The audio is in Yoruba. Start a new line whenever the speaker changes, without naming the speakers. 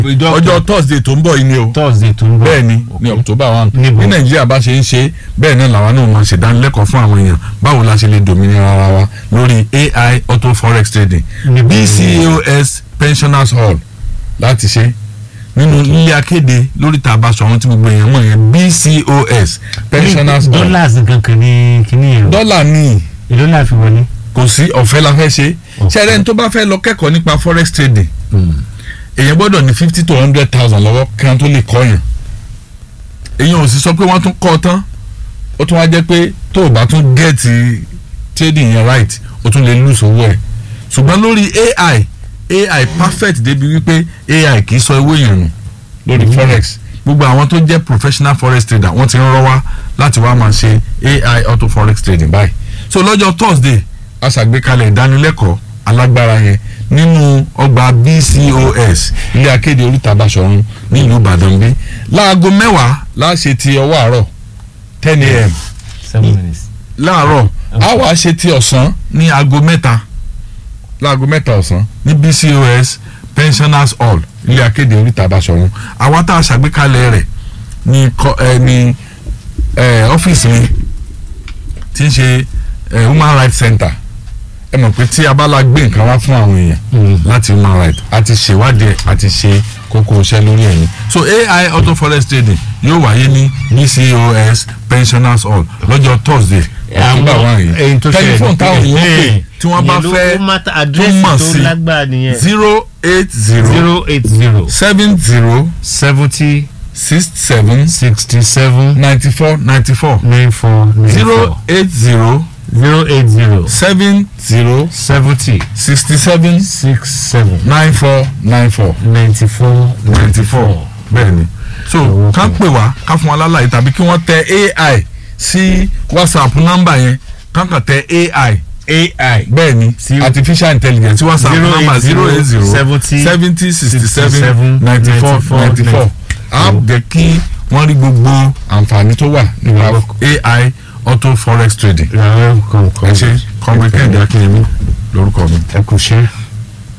Ìjọ-
ọjọ́ thursday tó ń bọ̀ yìí ni o
thursday tó ń bọ̀
bẹ́ẹ̀ ni ní october one
Níbo?
bí nàìjíríà bá ṣe ń ṣe bẹ́ẹ̀ náà làwa náà máa ṣèdánilẹ́kọ̀ọ́ fún àwọn èèyàn báwo la ṣe lè dòmìnira ara wa lórí ai auto forex trading
Níbo?
bcos pensioners hall láti ṣe nínú ilé akéde lórí tàbá sọ̀rọ̀ tí gbogbo èèyàn mọ̀ yẹn bcos pensioners hall
dollars kankan ní kíní yẹn o
dọ́là ní
èló náà fi wọlé.
kò sí ọ̀fẹ́ la fẹ́ ṣe
Ọ̀fẹ́.
ṣẹ́rẹ́ ní tó bá fẹ́ lọ kẹ́kọ̀ọ́ nípa forex trading èèyàn gbọ́dọ̀ ní fifty to hundred thousand lọ́wọ́ kí wọ́n tó lè kọ́ yàn èèyàn ò sì sọ pé wọ́n tún kọ́ ọ tán ó tún wá jẹ́ pé tó o bá tún gẹ́ẹ̀tì trading yẹn right o tún lè lose owó ẹ̀ ṣùgbọ́n lórí ai ai perfect débi wípé ai kì í sọ owó èèyàn nù lórí forex gbogbo àwọn tó jẹ́ professional forex trader wọ́n ti ń rọ́ wá láti wá máa ṣe ai auto forex trading báyìí so lọ́jọ́ thursday a ṣàgbékalẹ̀ ìdánilẹ́kọ̀ọ́ alágbára yẹn nínú ọgbà bcos ilé akéde oríta Basọ̀run nílùú ìbàdàn bí láago mẹ́wàá láṣẹ ti ọwọ́ àárọ̀ ten a.m.
seven minutes.
láàárọ̀ a wàá ṣe ti ọ̀sán ní aago mẹ́ta láago mẹ́ta ọ̀sán ní bcos pensioners hall ilé akéde oríta Basọ̀run àwa tá a ṣàgbékalẹ̀ rẹ̀ ní kọ- ẹ, ní ẹ, ọ́fíìsì mi tí ń ṣe ẹ, human rights center ẹ mọ̀ pé tí a bá la gbé nǹkan wá fún àwọn èèyàn láti human rights a ti ṣèwádìí ẹ̀ a ti ṣe kókó iṣẹ́ lórí ẹ̀yìn so ai auto forest trading yóò wáyé ní bcos pensioners hall lọ́jọ́ thursday october one yìí tẹlifóònù táwọn èèyàn pè tí wọ́n bá fẹ́ tó
àdírẹ́sì
mọ̀
tó
sí
lágbára nìyẹn
zero eight zero
zero eight zero
seven zero
seventy
six seven
sixty seven
ninety four ninety four
nine four nine
zero
four
eight zero
zero eight zero
seven zero
seventy
sixty seven
six seven
nine four nine four
ninety four
ninety four bẹ́ẹ̀ ni so
Owó
ká
kan.
pè wá ká fún wa lálàyé tàbí kí wọ́n tẹ ai sí whatsapp nọ́mbà yẹn ká kàn tẹ ai
ai
bẹ́ẹ̀ ni
Sí-
artificial intelligence whatsapp
Zero
nọ́mbà
eight
zero eight zero
seventy
seventy sixty seven
67
ninety four
94
ninety four á jẹ́ kí wọ́n rí gbogbo àǹfààní tó wà nípa ai auto forex trading
rárá
ẹ ṣe kọ́ńgbẹ́kẹ́ndé akínyẹmí lórúkọ mi.
ẹ kò ṣe.